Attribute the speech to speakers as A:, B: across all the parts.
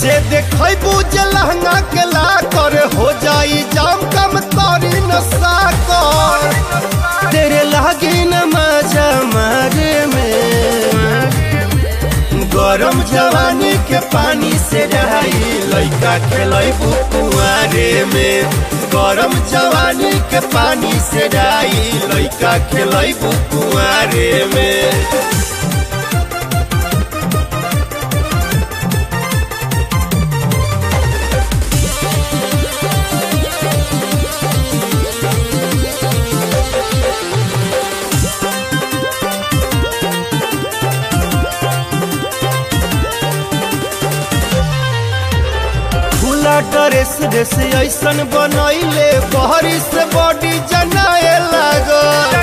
A: ऐसे देखै बुझ लहंगा के ला कर हो जाई जाम कम तारी नशा कर तेरे लागे न मजा मारे में गरम जवानी के पानी से रहाई लइका खेलै कुआरे में गरम जवानी के पानी से रहाई लइका खेलै कुआरे में खुला ड्रेस ड्रेस ऐसन बनैले बहरी से बॉडी जनाए लागल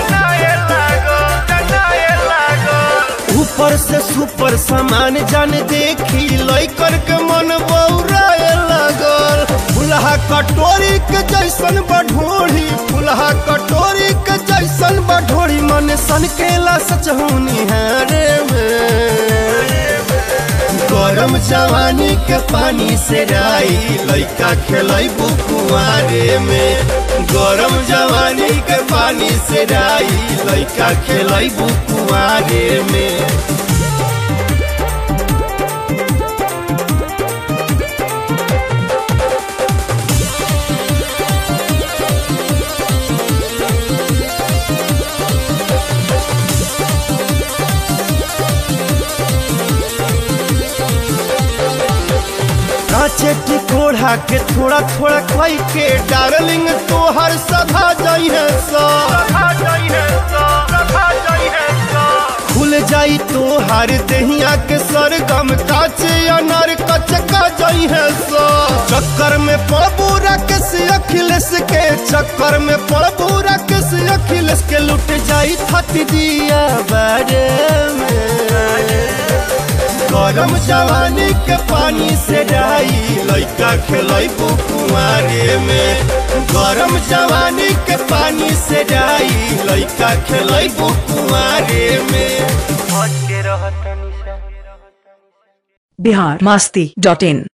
A: ऊपर से सुपर सामान जान देखी लइकर के मन बौराए लागल फुलहा कटोरी के जैसन बढ़ोड़ी फुलहा कटोरी के जैसन बढ़ोड़ी मन सन केला सचहुनी हारे में गरम जवानी के पानी से राई लइका खेलै बुकुआरे में गरम जवानी के पानी से राई लइका खेलै बुकुआरे में काचे टिकोड़ा के थोड़ा थोड़ा खाई के डार्लिंग तोहर सधा जाई है सा खुल जाई तोहर दहिया के सरगम काचे अनार कचका जाई है सा चक्कर में पड़बू राकेश अखिलेश के चक्कर में पड़बू राकेश अखिलेश के लुट जाई थत दिया बारे में गरम जवानी के पानी से डाई लइका खेलै कुआरे में गरम जवानी के पानी से डाई लइका खेलै कुआरे में
B: बिहार मस्ती डॉट इन